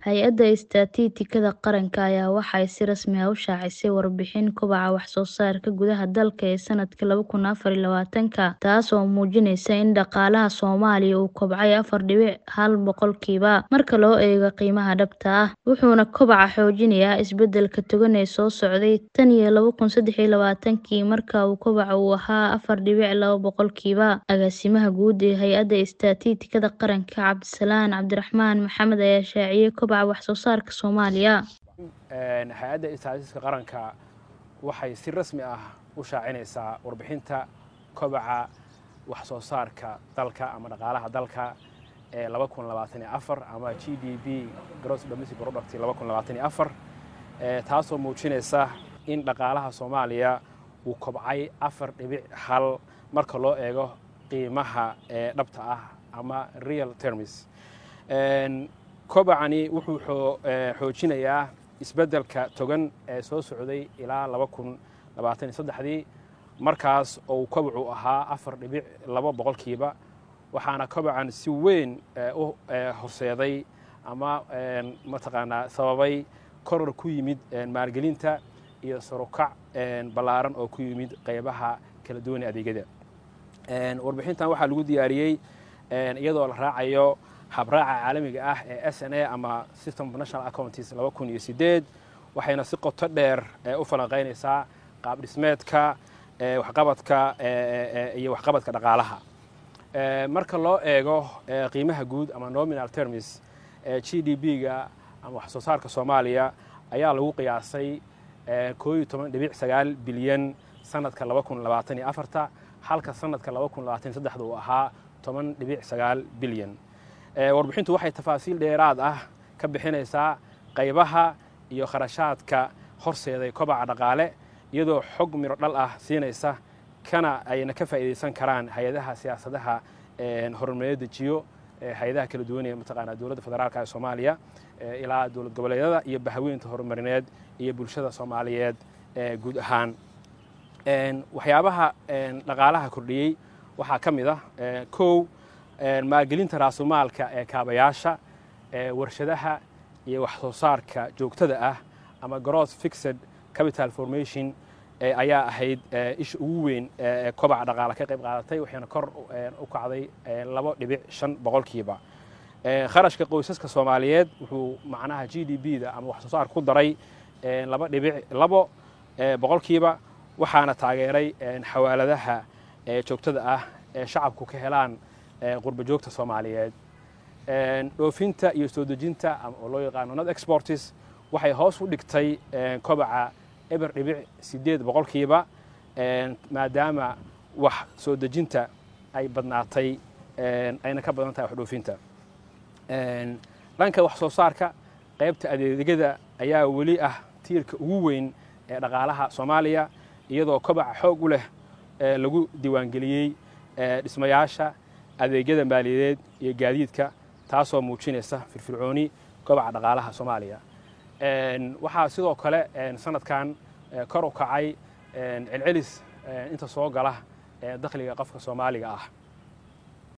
Hay'adda Istaatikada Qaranka ayaa waxay si rasmi ah u shaacisay warbixin kobaca wax soo saarka gudaha dalka ee sanadka laba kun afar iyo labaatanka, taas oo muujinaysa in dhaqaalaha Soomaaliya uu kobcay afar dhibic hal boqolkiiba marka loo eego qiimaha dhabta ah, wuxuuna kobaca xoojinayaa isbeddelka togan ee soo socday tan iyo laba kun saddex iyo labaatankii marka uu kobaca uu ahaa afar dhibic laba boqolkiiba. Agaasimaha guud ee Hay'adda Istaatikada Qaranka, Cabdisalaan Cabdiraxmaan Maxamed ayaa shaaciyay kobaca wax soo saarka Soomaaliya. hay-adda istaatistika qaranka waxay si rasmi ah u shaacinaysaa warbixinta kobaca wax soo saarka dalka ama dhaqaalaha dalka ee laba kun labaatan iyo afar ama g d p gross domestic product laba kun labaatan iyo afar taasoo muujinaysa in dhaqaalaha soomaaliya uu kobcay afar dhibic hal marka loo eego qiimaha ee dhabta ah ama real terms kobacani wuxuu xoojinayaa isbeddelka togan ee soo socday ilaa laba kun labaatan iyo saddexdii markaas oo uu kobacu ahaa afar dhibic laba boqolkiiba waxaana kobacan si weyn u horseeday ama mataqaanaa sababay koror ku yimid maalgelinta iyo sarukac ballaaran oo ku yimid qaybaha kala duwan ee adeegyada warbixintan waxaa lagu diyaariyey iyadoo la raacayo habraaca caalamiga ah ee s n a ama system of national accountis laba kun iyo sideed waxayna si qoto dheer u falanqaynaysaa qaab dhismeedka waxqabadka iyo waxqabadka dhaqaalaha marka loo eego qiimaha guud ama nominal termis g d p-ga ama wax soo saarka soomaaliya ayaa lagu qiyaasay koo iyo toban dhibic sagaal bilyan sanadka laba kun labaatan iyo afarta halka sanadka laba kun labaatan iyo saddexda uu ahaa toban dhibic sagaal bilyan warbixintu waxay tafaasiil dheeraad ah ka bixinaysaa qaybaha iyo kharashaadka horseeday kobaca dhaqaale iyadoo xog miro dhal ah siinaysa kana ayna ka faa'iidaysan karaan hay-adaha siyaasadaha horumareed dejiyo hay-adaha kala duwan ee mataqaanaa dowladda federaalka ee soomaaliya ilaa dowlad goboleedyada iyo bahaweynta horumarineed iyo bulshada soomaaliyeed guud ahaan waxyaabaha dhaqaalaha kordhiyey waxaa ka mid ah kow maalgelinta raasumaalka ee kaabayaasha warshadaha iyo wax soo saarka joogtada ah ama gross fixed capital formation ayaa ahayd isha ugu weyn ee kobaca dhaqaale ka qayb qaadatay waxayna kor u kacday labo dhibic shan boqolkiiba kharashka qoysaska soomaaliyeed wuxuu macnaha g d p da ama wax soo saar ku daray laba dhibic labo boqolkiiba waxaana taageeray xawaaladaha joogtada ah ee shacabku ka helaan qurba joogta soomaaliyeed dhoofinta iyo soo dejinta oo loo yaqaano not exportis waxay hoos u dhigtay kobaca eber dhibic siddeed boqolkiiba maadaama wax soo dejinta ay badnaatay ayna ka badan tahay wax dhoofinta dhanka wax soo saarka qaybta adeegyada ayaa weli ah tiirka ugu weyn ee dhaqaalaha soomaaliya iyadoo kobaca xoog u leh lagu diiwaangeliyey dhismayaasha adeegyada maaliyadeed iyo gaadiidka taasoo muujinaysa firfircooni kobaca dhaqaalaha soomaaliya waxaa sidoo kale sanadkan kor u kacay celcelis inta soo gala dakhliga qofka soomaaliga ah